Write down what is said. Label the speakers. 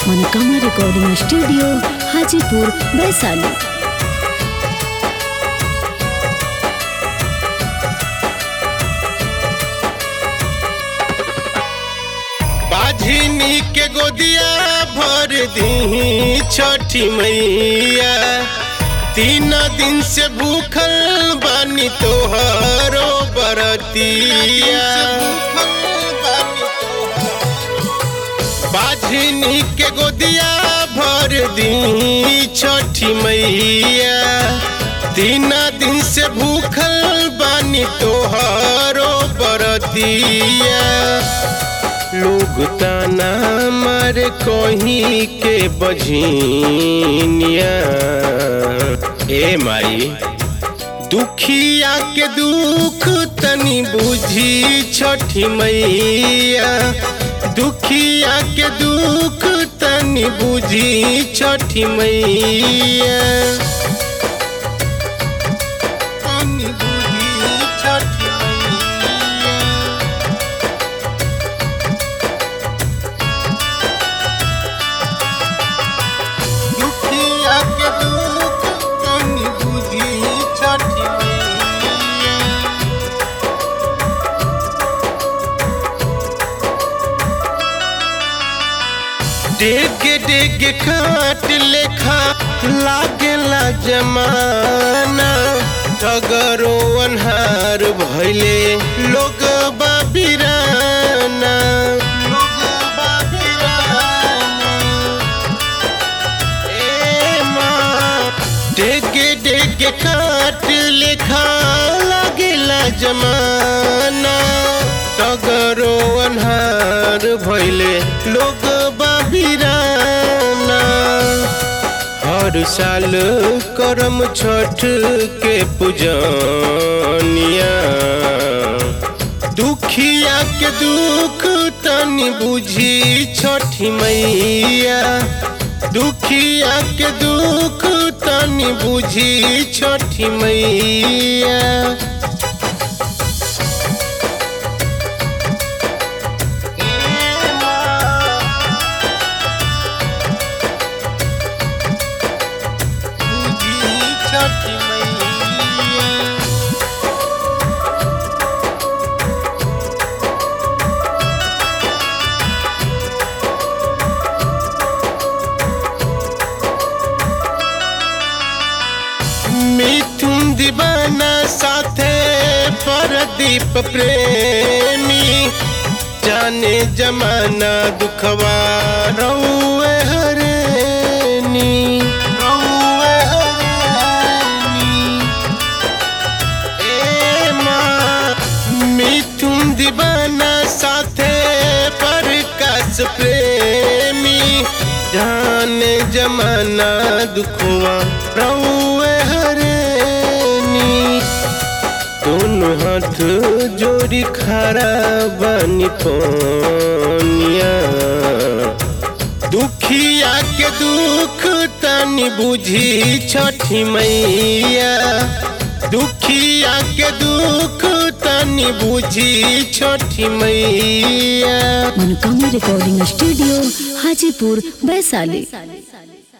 Speaker 1: मनोकामना recording studio Hajipur Vaishali
Speaker 2: बाझिनी के गोदिया भर दी छठी मैया तीन दिन से भूखल बानी तोहरो बरतिया बाझिनी के गोदिया भर दी छठी मैया तीन दिन से भूखल बानी तोहरो बरतिया लोग ताना मार कहीं के बझिनिया ए माई दुखिया के दुख तनी बुझी छठी मैया दुखिया के दुख तनी बुझी छठी मैया तनी बुझी छठी मैया दुखिया के दुख तनी बुझी छठी मैया डेग डेग खाट लेखा लागेला जमाना ठगरो अन्हार भैले लोग बाबिराना लोग बाबिराना ए माँ डेगे डेगे काट लेखा लागेला जमाना तगरो अन्हार भैले लोग बाबिराना हर साल करम छठ के पूजनिया दुखिया के दुख तनी बुझी छठी मैया दुखिया के दुख तनी बुझी छठी मैया बुझी छठी मैया मिथुन दीवाना साथे परदीप प्रेमी जाने जमाना दुखवा रउए हरेनी रउए हरेनी ए माँ मिथुन दीवाना साथे प्रकाश प्रेमी जाने जमाना दुखवा रउए हरेनी दोनों हाथ जोड़ी खड़ा बनी पोनिया दुखिया के दुख तनी बुझी छठी मैया दुखिया के दुख तनी बुझी छठी मैया
Speaker 1: मनोकामना रिकॉर्डिंग स्टूडियो हाजीपुर वैशाली